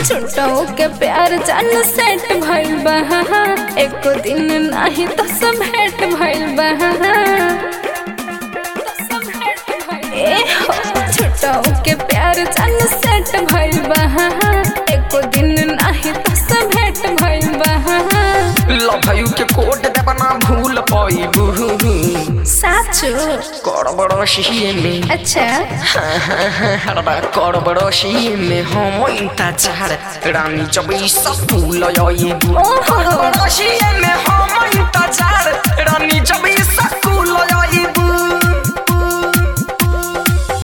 छुट्टाओ के प्यार जान सेट भइल बा एको दिन नाही तो सब भेट भइल बा ए हो छुट्टाओ के प्यार जान सेट भइल बा एको दिन नाही तो सब भेट भइल बा लभयू के कोट देबना भूल पाइबू साचो करबड़ोशी में अच्छा हरबा करबड़ोशी में हम इंतजार रानी चौबीस फूल आइबू ओहो। करबड़ोशी में हम इंतजार रानी चौबीस फूल आइबू